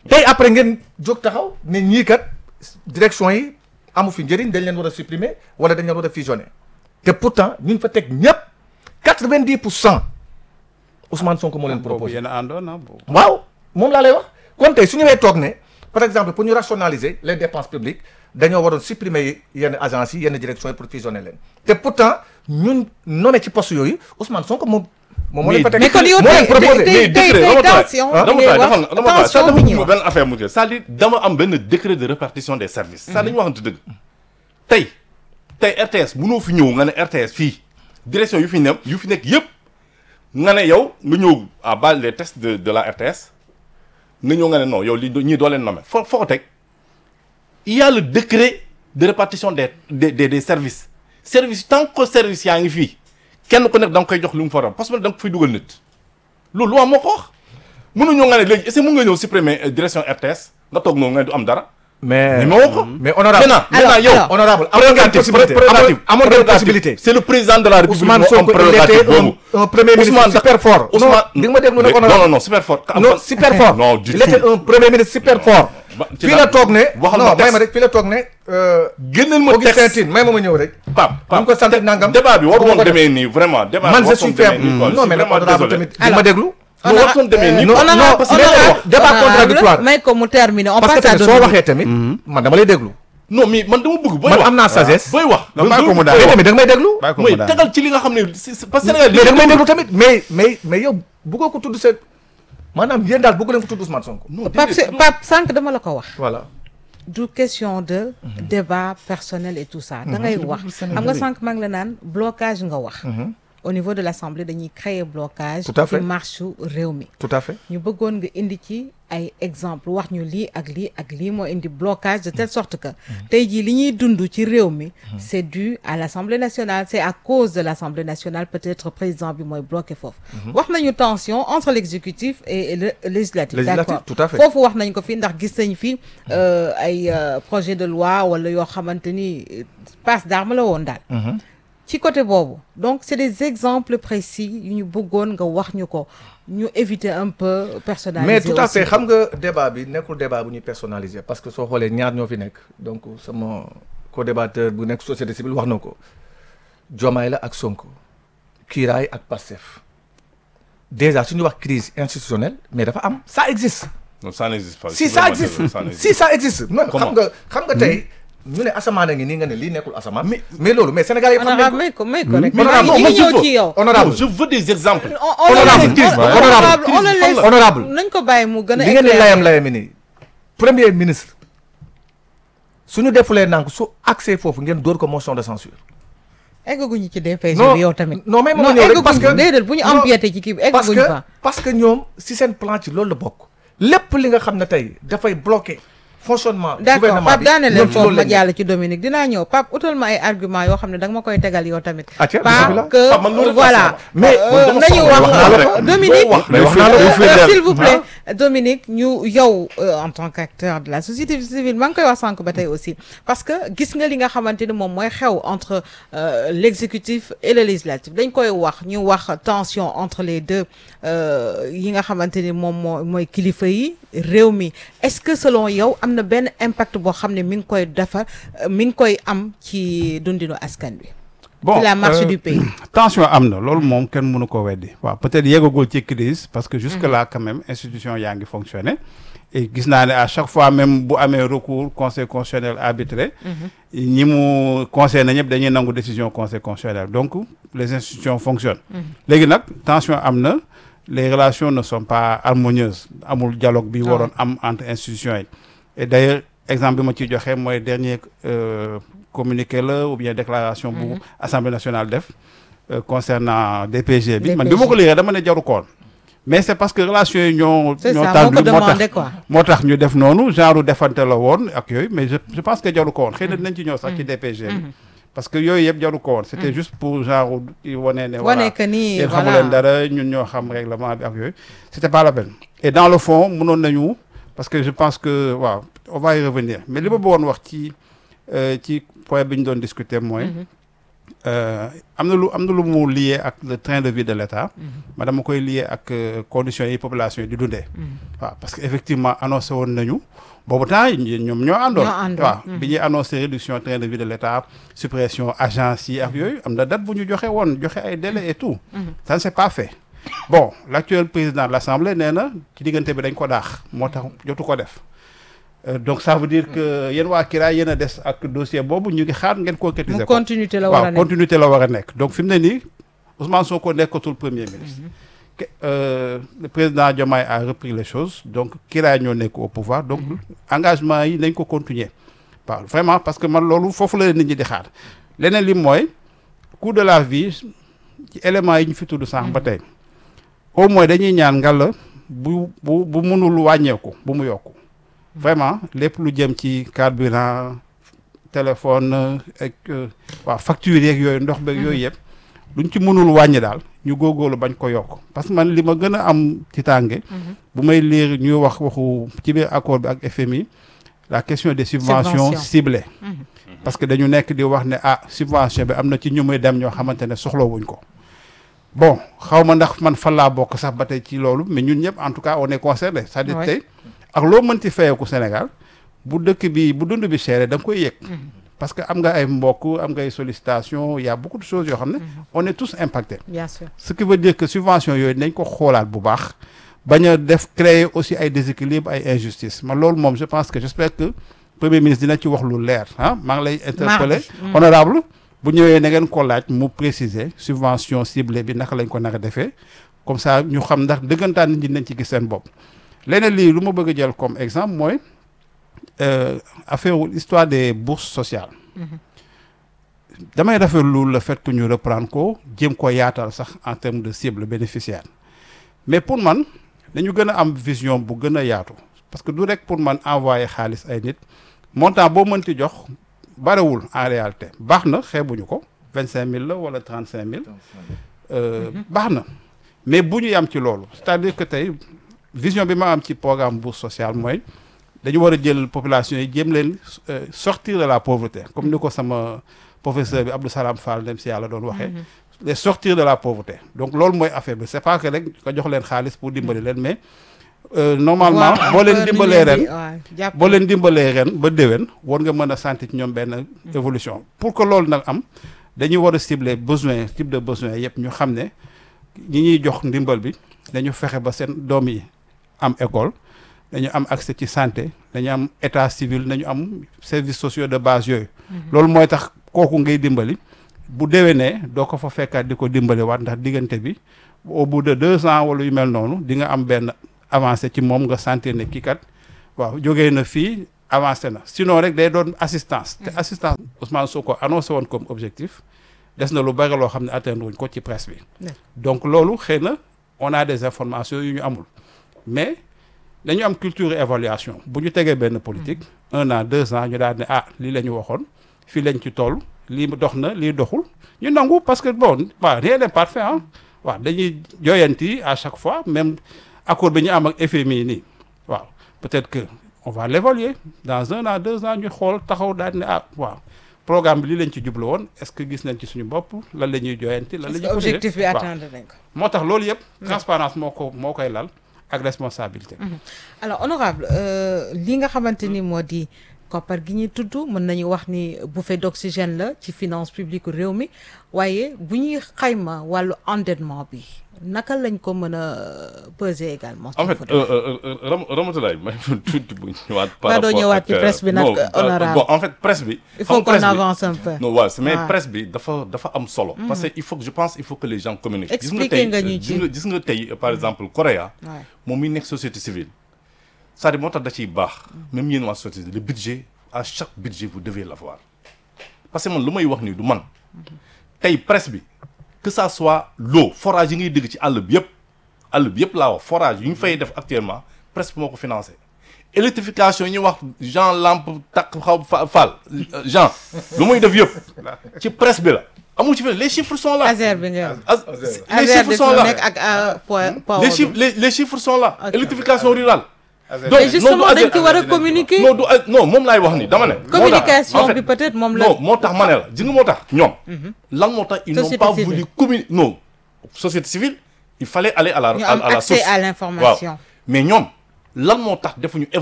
tey après ngeen jóg taxaw ne ñii kat direction yi amu fi njëriñ dañ leen war a supprimer wala dañ leen war a fusionner te pourtant ñu fa teg ñëpp quatre-vingt-dix pour cent Ousmane Sonko moo leen boobu proposé. yéen a àndoon ah boobu. waaw moom laa lay wax kon tey su ñëwee toog ne par exemple pour ñu rationaliser les dépenses publiques dañoo waroon supprimer yenn agences yi yenn directions yi pour fusionner leen te pourtant ñun nommé ci poste yooyu Ousmane Sonko moom. moom moo leen fa teg mais kon yow moo leen tey proposé. tey tey tey dama taay tension dama bi ngay taay wax defal nga dama taay ça tension dafa bi ñuy bëgg wax. benn affaire mu c'est-à-dire dama am benn décret de répartition des services ça dañu waxante dëgg tey tey RTS mënoo fi ñëw nga ne RTS fii direction yu fi ne yu fi nekk yëpp nga ne yow nga ñëw à base les tests de de la RTS nga ñëw nga ne non yow li ñii doo leen nommé foo foo ko teg il y a le décret de répartition des des des, des services service tant que service yaa ngi fii kenn ku nekk da nga koy jox lu mu fa parce que da nga ko fiy dugal nit loolu loi moo ko wax mënuñoo nga ne léegi est-ce que mën nga ñëw supprimer euh, direction RTS nga toog noonu nga du am dara. mais mais ma wax ko. mais honorable maintenant maintenant yow. alors. honorable amoon ngeen prérogative possibilité prérogative amoon ngeen prérogative. possibilité c'est le président de la république Ousmane moo am Sonko il prérogative était boobu. un, un premier ministre Ousmane super fort Ousmane non di nga ma déglu nag Mais- honorable non non non super fort. non super fort non du il tout. était un premier ministre super fort Ba- ci fii la- la toog ne waxal ma non may texte. ma rek fii la toog ne euh, génneel ma Augustin texte Tine may ma ma ñëw rek Pape ñu ko sant nangam débat bi waru bu ma woon ko def. demee nii vraiment. débat man bi je waru suis woon demee ferme nii quoi. Je non suis mais nag vraiment honorable désolé. tamit di ma déglu non waru woon demee nii non, quoi. non, parce que honorable- dañoo wax débat honorable, contradictoire. may ko mu terminer on parce que passe à tamit soo Dominique. waxee tamit man dama lay déglu non mais man dama bëgg booy man wax am naa sagesse booy wax. Non, bàyyi ko mu booy daal. mais wax. tamit da nga may déglu bàyyi ko mooy mu daal. tegal ci li nga xam ne c'est c'est parce que Sénégal mais da nga may déglu tamit mais mais mais yow bëggoo ko tudd seen maanaam yéen daal bëggu leen ko tudd Ousmane Sonko non Pape déedéet, c'est- Pape sànq dama la ko wax voilà du question de débat personnel et tout ça da ngay wax xam nga sànq maa ngi la naan blocage nga wax au niveau de l'Assemblée dañuy créer blocage Tout à fait. ci marche su réew mi tout à fait ñu bëggoon nga indi ci ay exemple wax ñu lii ak lii ak lii moo indi blocage de telle sorte que tey jii li ñuy dund ci réew mi c'est dû à l'Assemblée nationale c'est à cause de l'Assemblée nationale peut-être président bi mooy bloqué foofu wax nañu tension entre l'exécutif et le législatif Législatif, d'accord tout à fait. foofu wax nañ ko fi ndax gis nañ fi euh, ay euh, projet de loi wala yoo xamante ni euh, passe d'armes la woon daal ci côté boobu donc c'est des exemples précis yu ñu bëggoon nga wax ñu ko ñu éviter un peu personnaliser mais tout à aussi. fait xam nga débat bi nekkul débat bu ñuy personnaliser parce que soo xoolee ñaar ñoo fi nekk donc sama co-débatteur bu nekk société civile wax na ko Diomaye la ak Sonko Kiiraay ak Pastef déjà su ñu wax crise institutionnelle mais dafa am ça existe non ça n'existe pas. si C'est ça vraiment existe désolé, ça n'existe si ça existe non xam Comment nga xam nga tey ñu ne asamaan a ngi nii nga ne lii nekkul asamaan mais loolu mais Sénégal yi xam nañ honorable ko may ko may ko rek Mais maa non, ngi non, ñu ngi je ñëw veux- ci yow Non, honorable je veux des exemples. on on le Honorable, laisse crise, on- honorable, on le crise, laisse honorable. nañ ko bàyyi mu gën a li ngeen di éclairer. layam layami nii premier ministre suñu defulee nank su accès foofu ngeen dóor ko motion de censure eggaguñu ci DPG Non, bi yow tamit non, mais ma non ñëw rek parce eggaguñu que- déedéet bu ñu non, empiété ci kii bi parce eggaguñu que fa parce que ñoom si seen plan ci loolu la bokk lépp li nga xam ne tey dafay bloquer fonctionnement d'accord gouvernement Pape bi daane leen ñoom ci foofu loolu ma lañ jàll ci Dominique dinaa ñëw Pape utal ma ay argument yoo xam ne da nga ma koy tegal yow tamit Atia, pas bismillah. que Pape, man loolu la voilà sama- mais Euh, man dama nañu soxla wax wax naa la ko. Dominique Boo wax, mais wax euh, naa la ko, euh, il faut s'il leer. vous plaît Dominique ñu yow euh, en tant qu'acteur de la société civile maa ngi koy wax sànq ba tey aussi parce que gis nga li nga xamante ni moom mooy xew entre euh, l'exécutif et le législatif dañ koy wax ñu wax tension entre les deux euh, yi nga xamante ni moom moo mooy kilifa yi réew mi est-ce que selon yow am na benn impact boo xam ne mi ngi koy dafa mi ngi koy am ci dundinu askan wi bon ci la marche euh, du pays tension am na loolu moom kenn mënu ko weddi waaw peut-être yeggagul ci crise parce que jusque là quand même institution yaa ngi fonctionner et gis naa ne à chaque fois même bu amee recours conseil constitutionnel arbitré ñi mu conseil na ñëpp dañuy nangu décision conseil constitutionnel donc les institutions fonctionnent léegi nag tension am na les relations ne sont pas harmonieuses amul dialogue bi waroon am entre institutions yi et d'ailleurs exemple bi ma ciy joxe mooy dernier euh, communiqué la ou bien déclaration bu assemblée nationale def euh, concernant DPG bi man bi ma ko liiree dama ne jaru koon mais c'est parce que relations yi ñoo c'est ñoo ça moo tendu ko moo demandé tax quoi moo tax ñu def noonu genre defante la woon ak yooyu mais je je pense que jaru ko woon xëy na dinañ ci ñëw sax ci DPG bi parce que yooyu yëpp jaru ko woon c'était juste pour genre i wane ne voilà wane que ni yéen xamu voilà leen dara ñun ñoo xam règlement bi ak yooyu c'était pas la peine et dans le fond mënoon nañu parce que je pense que waaw on va y revenir mais li ma bëggoon wax ci euh, ci point bi ñu doon discuter mooy euh, am na lu am na lu mu lié ak le train de vie de l'État ma dama koy lié ak euh, conditions yi population yi di dundee waaw parce que effectivement annoncé woon nañu boobu temps yi ñoom ñoo àndoon Ñoo àndoon. waaw bi ñuy annoncé réduction train de vie de l'État suppression agence yi ak yooyu am na date bu ñu joxe woon joxe ay délais et tout ça ne s'est pas fait bon l'actuel président de l'Assemblée nee na ci diggante bi dañ ko daax moo tax jotu ko def Euh, donc ça veut dire que yéen waa Kira yéen a des ak dossier boobu ñu ngi xaar ngeen concrétiser mu ko continuité la war a waaw nekk continuité la war a nekk donc fi mu ne nii Ousmane Sonko nekkatul premier ministre Que- euh, le président Diomaye a repris les choses donc Kira ñoo nekk au pouvoir donc engagement yi nañ ko continuer waaw vraiment parce que man loolu foofu la nit ñi di xaar leneen li mooy coût de la vie ci éléments yi ñu fi tudd sànq ba tey au moins dañuy ñaan ngalla bu bu bu mënul wàññeeku bu mu yokku vraiment lépp lu jëm ci carburant téléphone ak euh, waaw facture yeeg yooyu ndox beeg yooyu yëpp luñ ci mënul wàññi daal ñu góorgóorlu bañ ko yokk parce que man li ma gën a am ci tànge bu may lire ñuy wax waxu ci biir accord bi ak FMI la question des subventions Subventions. ciblées parce que dañu nekk di wax ne ah subvention bi am na ci ñu muy dem ñoo xamante ne soxlawuñ ko bon xaw ma ndax man fan laa bokk sax ba tey ci loolu mais ñun ñëpp en tout cas on est concerné c'est-à-dire Ouais. tey ak loo mënti fayeeku Sénégal bu dëkk bi bu dund bi chéré da nga koy yëg parce que am nga ay mbokk am nga ay sollicitation il y a beaucoup de choses yoo xam ne on est tous impactés bien sûr ce qui veut dire que subvention yooyu nañ ko xoolaat bu baax bañ a def créer aussi ay déséquilibre ay injustice man loolu moom je pense que j'espère que premier ministre dina ci wax lu leer ah maa ngi lay interpeller Mardi. honorable bu ñëwee na ngeen ko laaj mu préciser subvention ciblée bi naka lañ ko nar a defee comme ça ñu xam ndax dëggantaan nit ñi nañ ci gis seen bopp leneen lii lu ma bëgg a jël comme exemple mooy euh, affaire wu histoire des bourses sociales damay rafetlu le fait que ñu reprendre ko jéem ko yaatal sax en termes de cible bénéficiaire mais pour man dañu gën a am vision bu gën a yaatu parce que du rek pour man envoyer xaalis ay nit montant boo mënti jox barewul en réalité baax na xeebuñu ko vingt cinq mille la wala trente cinq mille baax na mais bu ñu yam ci loolu c'est-à-dire que tey vision bi ma am ci programme bourse sociale mooy dañu war a jël population yi jéem leen euh, sortir de la pauvreté comme ni ko sama professeur bi Abdou Salam Fall dem si yàlla doon waxee les sortir de la pauvreté donc loolu mooy affaire bi c'est pas que rek nga jox leen xaalis pour dimbali leen mais euh, normalement Voir un boo leen peu nu dimbalee ngeen di- ren waaw, jàpp boo leen dimbalee ren ba déwén war nga mën a sentir ci ñoom benn évolution pour que loolu nag am dañuy war a cibler besoin type de besoin yëpp ñu xam ne ñi ñuy jox ndimbal bi dañu fexe ba seen doom yi am école dañu am accès ci santé dañu am état civil dañu am services sociaux de base yooyu loolu mooy tax kooku ngay dimbali bu déwénee doo ko fa fekkaat di ko dimbali waat ndax diggante bi au bout de deux ans wala yu mel noonu di nga am benn avancé ci moom nga sentir ne kii kat waaw jógee na fii avancé na sinon rek day doon assistance te assistance Ousmane Sonko annoncé woon comme objectif des na lu bari loo xam ne atteindre wuñ ko ci presse bi Ouais. donc loolu xëy na on a des informations yu ñu amul mais dañu am culture évaluation bu ñu tegee benn politique un an deux ans ñu daal ne ah lii la ñu waxoon fii lañ ci toll lii dox na lii doxul ñu nangu parce que bon waaw rien n'est parfait ah waaw dañuy joyanti à chaque fois même accord bi ñu am ak FMI nii waaw peut-être que on va l'évaluer dans un an deux ans ñu xool taxaw daal ne ah waaw programme bi lii lañ ci jublu woon est-ce que gis nañ ci suñu bopp lan la ñuy joyanti lan la est-ce ñuy que objectif bi waaw. atteindre nañ ko moo tax loolu yëpp transparence moo ko moo koy lal ak responsabilité alors honorable euh, li nga xamante ni moo di koppar gi ñuy tudd mën nañu wax ni bouffée d'oxygène la ci finance publique réew mi waaye bu ñuy xayma wàllu endettement bi naka lañ ko mën a peser également. en fait Fatou. Ram Ramatulaye may ma tuuti bu ñëwaat. par Ba doo rapport ñëwaat ak, ci euh, presse bi nag, non, euh, euh, honorable. bon en fait presse bi. il xam faut nga presse qu'on bi- avance un peu. non waaw mais Ouais. presse bi dafa dafa am solo. parce que il faut que je pense il faut que les gens communiquent. gis nga Expliquer tey nga ñu gis ci. nga gis nga tey par exemple Corée. Ouais. moom mi nekk société civile c'est-à-dire moo tax da ciy baax même yéen waa société le budget à chaque budget vous devez l'avoir parce que man lu may wax nii du man tey presse bi que ça soit l'eau forage yi ngay dégg ci àll bi yëpp àll bi yëpp laa wax forage yi ñu fay def actuellement presse bi moo ko financé électrification yi ñuy wax Jean Lampe takk xaw fa Fall Jean lu muy def yëpp ci presse bi la amul ci feneen les chiffres sont là Azer bi nga As- les Azer chiffres bi sont fi là nekk ak euh, po- power les bi. chiffres les, les chiffres sont là Ok. électrification rurale donc mais justement non, du dañ ci war a ASER- communiquer non du non moom laay wax ni dama ne. moo tax, communication en fait, bi peut-être moom la non moo tax ma ne la ji nga moo tax ñoom. lan moo tax ils n'ont Société pas civile. voulu communiquer non société civile il fallait aller à la ñu à, am à la accès source à l'information waaw mais ñoom lan moo tax defuñu